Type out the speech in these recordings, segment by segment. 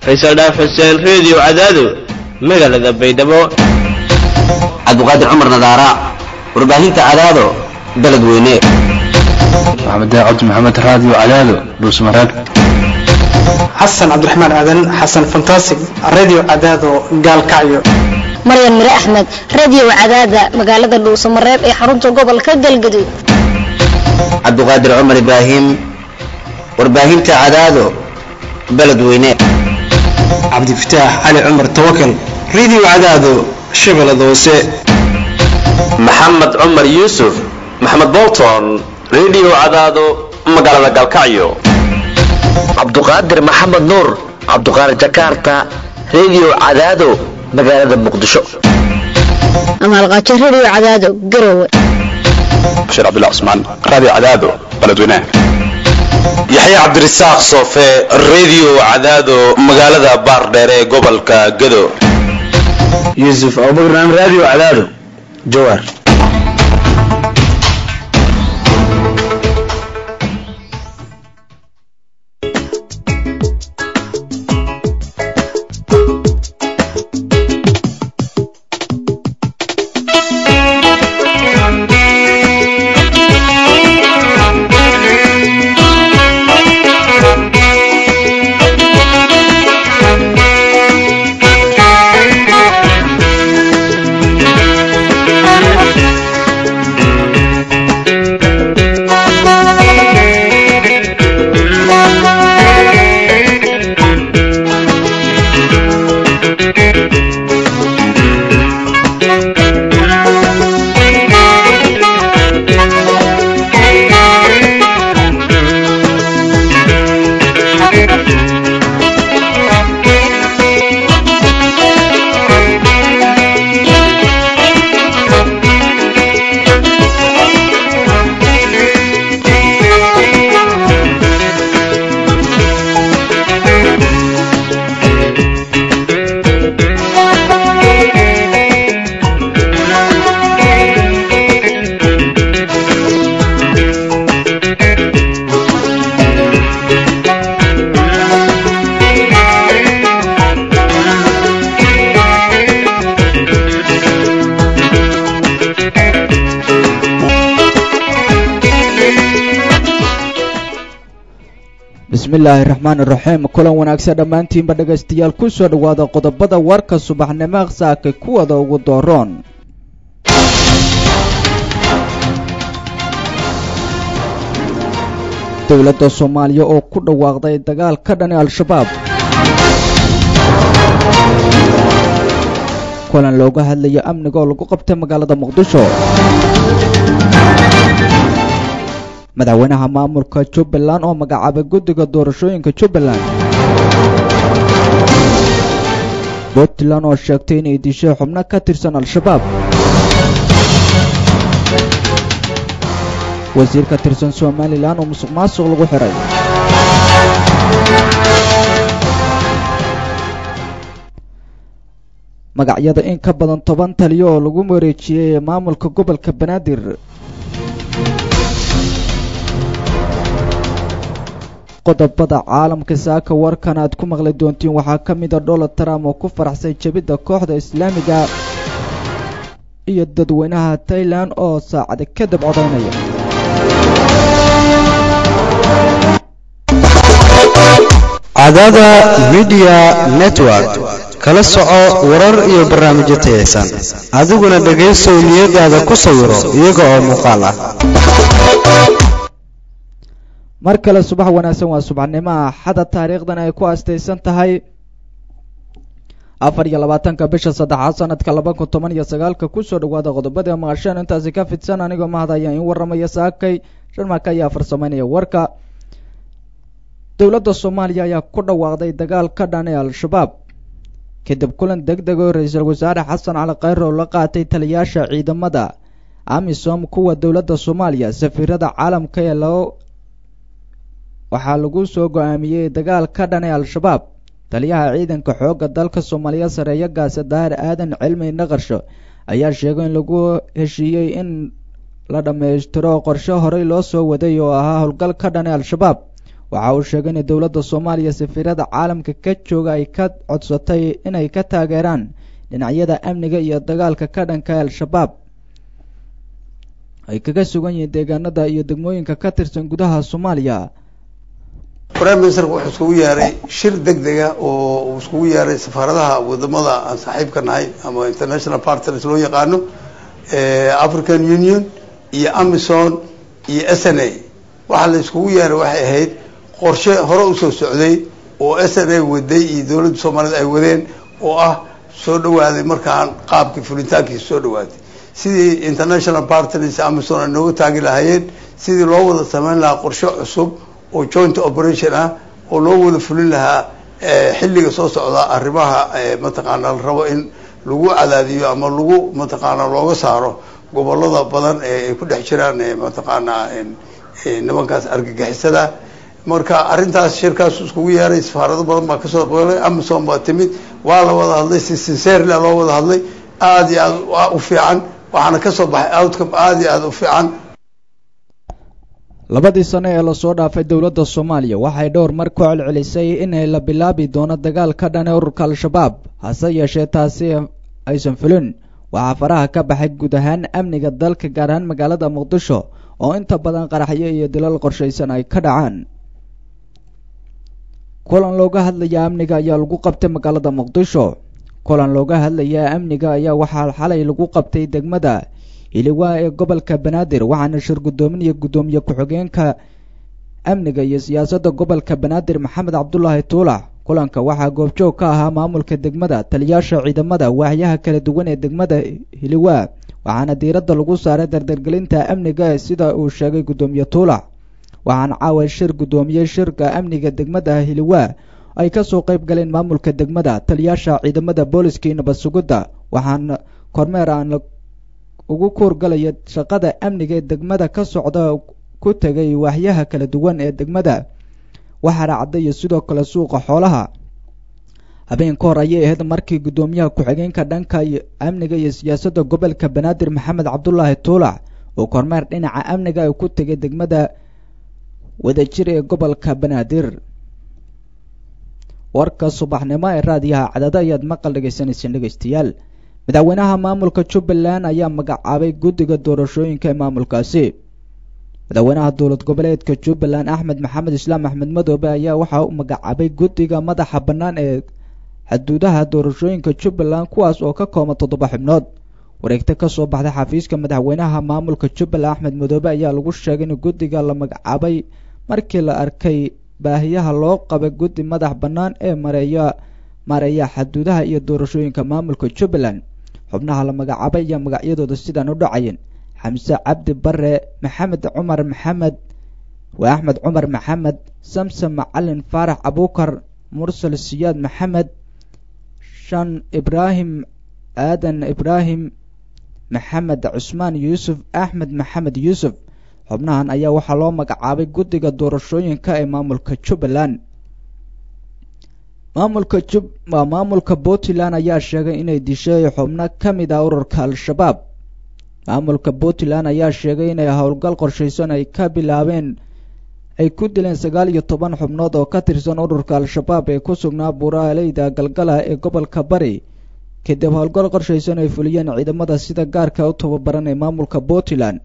faysal dhaaf xuseen reediyo cadaado magaalada baydhabo cabdiqaadir cumar nadaara warbaahinta cadaado baled weyne maxamed cabdi maxamed raadiyo cadaado dhuusmareeb xasan cabdiraxmaan aadan xasan fantasig radio cadaado gaalkacyo maryan mire axmed radio cadaada magaalada dhuusamareeb ee xarunta gobolka galgaduud cabdiqaadir cumar ibraahim warbaahinta cadaado baled weyne cabdifataax cali cumar tawakal radio cadaado shabeellada hoose maxamed cumar yuusuf maxamed bolton radio cadaado magaalada galkacyo cabduqaadir maxamed nuur cabduqaadir jakarta radio cadaado magaalada muqdisho amaalqaajo radio cadaado garowe bashiir cabdullah cusmaan raadiyo cadaado baledweynaha yaxya cabdirasaaq soofe radio cadaado magaalada baardheer ee gobolka gado yuusuf abubakar radio cadaado jawaar bismillaahi raxmaan iraxiim kulan wanaagsan dhammaantiinba dhegaystayaal ku soo dhowaada qodobada warka subaxnimo saakay kuwada ugu dooroon dowladda soomaaliya oo ku dhawaaqday dagaal ka dhani al-shabaab kulan looga hadlaya amniga oo lagu qabtay magaalada muqdisho madaxweynaha maamulka jubbaland oo magacaabay guddiga doorashooyinka jubbaland puntland oo sheegtay inay dishay xubno ka tirsan al-shabaab wasiir ka tirsan somalilan oo musuq maasuq lagu xihay magacyada in ka badan toban taliyo oo lagu wareejiyey maamulka gobolka banaadir qodobada caalamka saaka warkan aad ku maqli doontiin waxaa ka mida donald trump oo ku faraxsay jebidda kooxda islaamiga iyo dadweynaha tailan oo saacada kadib codaynaya cadada midiya network kala soco warar iyo barnaamijyo tayaysan adiguna dhegaysow niyadaada ku sawiro iyaga oo muuqaal ah mar kale subax wanaagsan waa subaxnimo axada taariikhdan ay ku astaysan tahay afar iyo labaatanka bisha saddexaad sanadka laba kun toban iyo sagaalka kusoo dhawaada qodobada maqasheen intaasi ka fidsan anigoo mahadaya in warramaya saakay sharmaka ayaa farsamaynaya warka dowladda soomaaliya ayaa ku dhawaaqday dagaal ka dhan ee al-shabaab kadib kulan deg deg oo ra-iisul wasaare xasan cali khayr oo la qaatay taliyaasha ciidamada amisom kuwa dowladda soomaaliya safiirada caalamka ee loo waxaa lagu soo go-aamiyey dagaal ka dhan ee al-shabaab taliyaha ciidanka xoogga dalka soomaaliya sareeyo gaase daahir aadan cilmi naqarsho ayaa sheegay in lagu heshiiyey in la dhammaystiro qorshe horey loo soo waday oo ahaa howlgal ka dhan ee al-shabaab waxa uu sheegay in dowladda soomaaliya safiirada caalamka ka jooga ay ka codsatay inay ka taageeraan dhinacyada amniga iyo dagaalka ka dhanka al-shabaab ay kaga sugan yihiin deegaanada iyo degmooyinka ka tirsan gudaha soomaaliya prime ministerka wuxuu iskugu yeeray shir deg dega oo uu iskugu yeeray safaaradaha wadamada aan saaxiibka nahay ama international partners loo yaqaano african union iyo amison iyo s n a waxaa la iskugu yeeray waxay ahayd qorshe hore usoo socday oo s n a waday iyo dowladda soomaaliyed ay wadeen oo ah soo dhawaaday markaan qaabkii fulitaankiisa soo dhawaaday sidii international partners amison ay nooga taagi lahaayeen sidii loo wada sameyn lahaa qorshe cusub oo joint operation ah oo loo wada fulin lahaa xilliga soo socda arrimaha mataqaana la rabo in lagu cadaadiyo ama lagu mataqaana looga saaro gobolada badan ee ay ku dhex jiraan mataqaana nimankaas argagixisada marka arrintaas shirkaas iskugu yeeray safaarado badan baa kasoo qeylay amison baa timid waa la wada hadlay si sincerely loo wada hadlay aada iyo aad u fiican waxaana kasoo baxay outcome aada iyo aada u fiican labadii sano ee lasoo dhaafay dowladda soomaaliya waxay dhowr mar ku celcelisay inay la bilaabi doono dagaal ka dhan ee ururka al-shabaab hase yeeshee taasi aysan fulin waxaa faraha ka baxay guud ahaan amniga dalka gaar ahaan magaalada muqdisho oo inta badan qaraxyo iyo dilal qorshaysan ay ka dhacaan kulan looga hadlaya amniga ayaa lagu qabtay magaalada muqdisho kulan looga hadlaya amniga ayaa waxaa xalay lagu qabtay degmada hiliwaa ee gobolka banaadir waxaana shir guddoominaya guddoomiye ku-xigeenka amniga iyo siyaasadda gobolka banaadir maxamed cabdulaahi tuulax kulanka waxaa goobjoog ka ahaa maamulka degmada taliyaasha ciidamada waaxyaha kala duwan ee degmada hiliwaa waxaana diiradda lagu saaray dardargelinta amniga sida uu sheegay guddoomiye tuulax waxaana caawa shir guddoomiyey shirka amniga degmada hiliwaa ay kasoo qayb galeen maamulka degmada taliyaasha ciidamada booliska iyo nabad sugidda waxaana kormeer aan ugu kuurgalaya shaqada amniga ee degmada ka socda ku tegay waaxyaha kala duwan ee degmada waxaana caddayo sidoo kale suuqa xoolaha habeen ka hor ayay ahayd markii guddoomiyaha ku-xigeenka dhanka amniga iyo siyaasadda gobolka banaadir maxamed cabdulaahi tuulax oo kormeer dhinaca amniga ay ku tegay degmada wadajir ee gobolka banaadir warka subaxnimo ee raadiyaha cadada ayaad maqal dhegaysaneyseen dhegaystayaal madaxweynaha maamulka jubbaland ayaa magacaabay guddiga doorashooyinka ee maamulkaasi madaxweynaha dowlad goboleedka jubbaland axmed maxamed islaam axmed madoobe ayaa waxa uu magacaabay guddiga madaxa bannaan ee xuduudaha doorashooyinka jubbaland kuwaas oo ka kooban toddoba xubnood wareegta ka soo baxday xafiiska madaxweynaha maamulka jubbaland axmed madoobe ayaa lagu sheegay in guddiga la magacaabay markii la arkay baahiyaha loo qabay guddi madax bannaan ee mareeya maareeya xuduudaha iyo doorashooyinka maamulka jubbaland xubnaha la magacaabay ayaa magacyadooda sidaan u dhacayeen xamse cabdi bare maxamed cumar maxamed waa axmed cumar maxamed samsom macalin faarax abuukar mursal siyaad maxamed shan ibraahim aadan ibraahim maxamed cusmaan yuusuf axmed maxamed yuusuf xubnahan ayaa waxaa loo magacaabay guddiga doorashooyinka ee maamulka jubbaland maamulka jub waa maamulka puntland ayaa sheegay inay dishay xubno ka mid ah ururka al-shabaab maamulka puntland ayaa sheegay inay howlgal qorshaysan ay ka bilaabeen ay ku dileen sagaal iyo toban xubnood oo ka tirsan ururka al-shabaab ee ku sugnaa buuraaleyda galgala ee gobolka bari kadib howlgal qorshaysan ay fuliyeen ciidamada sida gaarka u tababaran ee maamulka puntland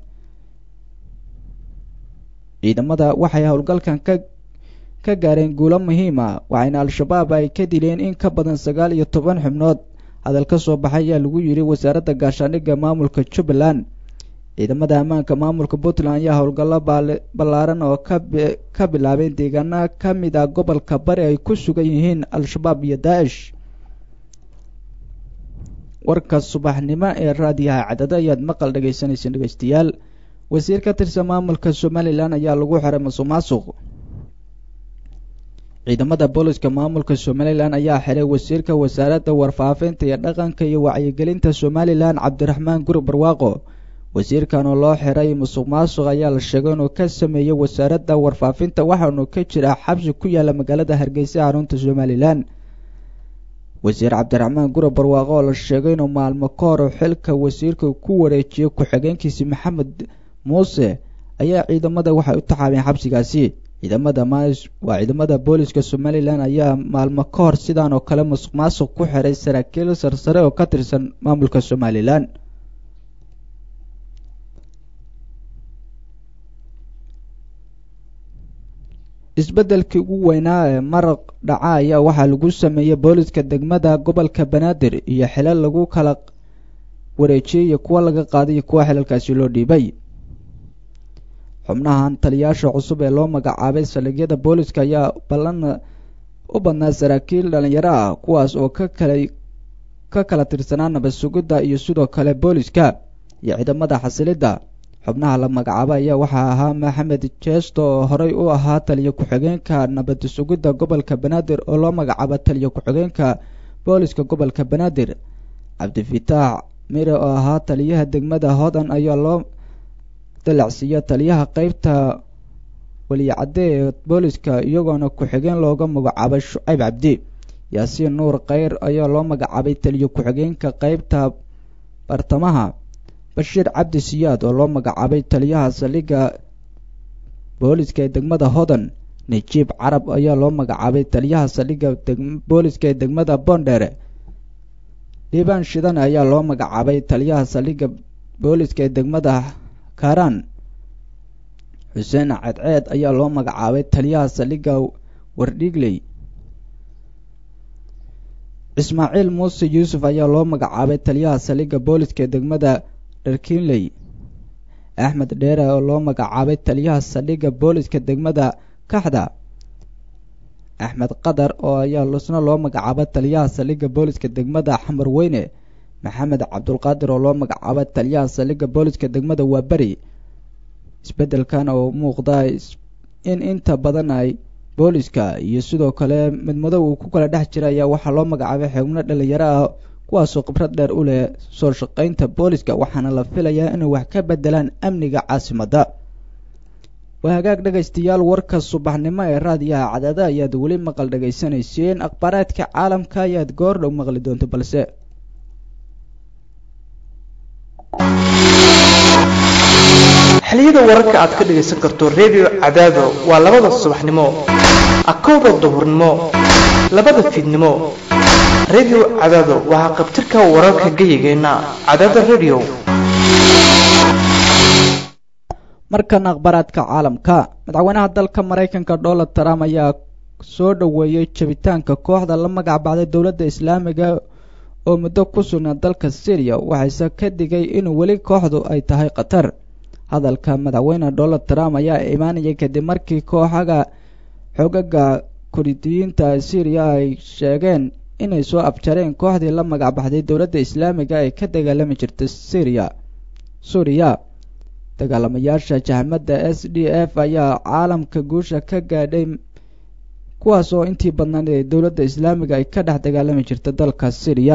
ciidamada waxay howlgalkan ka ka gaareen guulo muhiima waxayna al-shabaab ay ka dileen in ka badan sagaal iyo toban xubnood hadal ka soo baxay ayaa lagu yidhi wasaaradda gaashaandhigga maamulka jubbaland ciidamada ammaanka maamulka puntland ayaa howlgallo ballaaran oo ka bilaabeen deegaana ka mid ah gobolka bari ay ku sugan yihiin al-shabaab iyo daa'ish warka subaxnimo ee raadiyaha cadada ayaad maqal dhagaysanayseen dhegaystayaal wasiir ka tirsan maamulka somalilan ayaa lagu xiray masuq maasuq ciidamada booliska maamulka somalilan ayaa xiray wasiirka wasaaradda warfaafinta iyo dhaqanka iyo wacyigelinta somalilan cabdiraxmaan guri barwaaqo wasiirkan oo loo xiray musuq maasuq ayaa la sheegay inuu ka sameeyey wasaaradda warfaafinta waxaanu ka jiraa xabsi ku yaala magaalada hargeysa xarunta somalilan wasiir cabdiraxmaan guri barwaaqo oo la sheegay inuu maalmo ka hor xilka wasiirka ku wareejiyey ku-xigeenkiisi maxamed muuse ayaa ciidamada waxay u taxaabeen xabsigaasi ciidamada waa ciidamada booliska somalilan ayaa maalmo ka hor sidaan oo kale musuq maasuq ku xiray saraakiil sarsare oo ka tirsan maamulka somalilan isbeddelkii ugu weynaa ee maraq dhaca ayaa waxaa lagu sameeyey booliska degmada gobolka banaadir iyo xilal lagu kala wareejiyey iyo kuwa laga qaaday iyo kuwa xilalkaasi loo dhiibay xubnahan taliyaasha cusub ee loo magacaabay saldhigyada booliska ayaa ballan u badnaa saraakiil dhalinyaro ah kuwaas oo ka kala ka kala tirsanaa nabad sugidda iyo sidoo kale booliska iyo ciidamada xasilidda xubnaha la magacaabay ayaa waxaa ahaa maxamed jeesto oo horey u ahaa taliyo ku-xigeenka nabad sugidda gobolka banaadir oo loo magacaabo taliyo ku-xigeenka booliska gobolka banaadir cabdifitaax mire oo ahaa taliyaha degmada hodan ayaa loo dalacsiiya taliyaha qeybta weliyacadde ee booliska iyagoona ku-xigeen looga magacaabay shucayb cabdi yaasiin nuur kheyr ayaa loo magacaabay taliyo ku-xigeenka qeybta bartamaha bashiir cabdi siyaad oo loo magacaabay taliyaha saldhigga booliska ee degmada hodan najiib carab ayaa loo magacaabay taliyaha saldhigga booliska ee degmada boondheere dhiibaan shidan ayaa loo magacaabay taliyaha saldhigga booliska ee degmada kaaraan xuseen cadceed ayaa loo magacaabay taliyaha saldhigga wardhigley ismaaciil muuse yuusuf ayaa loo magacaabay taliyaha saldhigga booliska ee degmada dharkinley axmed dheere oo loo magacaabay taliyaha saldhigga booliska degmada kaxda axmed qadar oo ayaa isna loo magacaabay taliyaha saldhigga booliska degmada xamar weyne maxamed cabdulqaadir oo loo magacaabay taliyaha saldhigga booliska degmada waaberi isbeddelkan oo muuqda in inta badan ay booliska iyo sidoo kale midmadow uu ku kala dhex jira ayaa waxaa loo magacaabay xubno dhalinyaro ah kuwaasoo khibrad dheer u leh soo shaqaynta booliska waxaana la filayaa inay wax ka bedelaan amniga caasimadda waa hagaag dhegaystayaal warka subaxnimo ee raadiyaha cadaada ayaad weli maqal dhegaysanayseen akhbaaraadka caalamka ayaad goor dhow maqli doonta balse xiliyada wararka aad ka dhagaysan karto redio cadaado waa labada subaxnimo akowda duhurnimo labada fiidnimo redio cadaado waxaa qabtirka wararka geyigeenna cadaada redio markan akhbaaraadka caalamka madaxweynaha dalka maraykanka donald trump ayaa soo dhoweeyey jabitaanka kooxda la magac baxday dowladda islaamiga oo muddo ku sugnaa dalka syriya waxayse ka digay inuu weli kooxdu ay tahay khatar hadalka madaxweyne donald trump ayaa imaanayay kadib markii kooxaga xogaga kuridiyiinta syriya ay sheegeen inay soo abjareen kooxdii la magac baxday dowladda islaamiga ee ka dagaalami jirta syriya suuriya dagaalamayaasha jahmada s d f ayaa caalamka guusha ka gaadhay kuwaas oo intii badnayd ee dowladda islaamiga ay ka dhex dagaalami jirta dalka syriya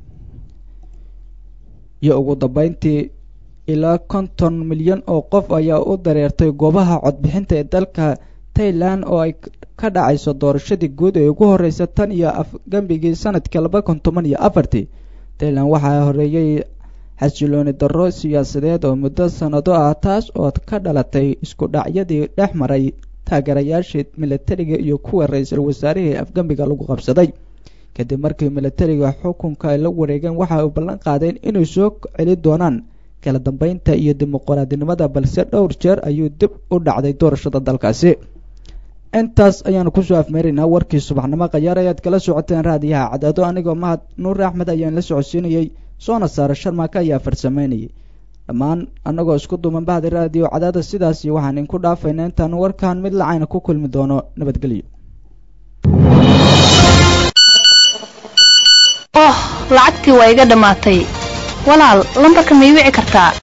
iyo ugu dambeyntii ilaa konton milyan oo qof ayaa u dareertay goobaha codbixinta ee dalka tailan oo ay ka dhacayso doorashadii guud ee ugu horeysa tan iyo afgembigii sanadkii laba kun toban iyo afartii tailan waxaa horeeyey xasilooni darro siyaasadeed oo muddo sannado ah taas oo ka dhalatay isku dhacyadii dhex maray taageerayaashii milatariga iyo kuwa ra-iisul wasaarihii afgembiga lagu qabsaday kadib markii milatariga xukunka ay la wareegeen waxa ay ballan qaadeen inay soo celi doonaan kala dambeynta iyo dimuqraadinimada balse dhowr jeer ayuu dib u dhacday doorashada dalkaasi intaas ayaanu kusoo afmeeraynaa warkii subaxnimo khayaar ayaad kala socoteen raadiyaha cadaado anigoo mahad nuur axmed ayaan la socodsiinayey soona saara sharmaaka ayaa farsameynayay dhammaan annagoo isku duuman bahda raadiyo cadaada sidaas iyo waxaan inku dhaafayna intaan warkan mid lacayna ku kulmi doono nabadgelyo oh lacagtii waa iga dhammaatay walaal lambarka ma ii wici kartaa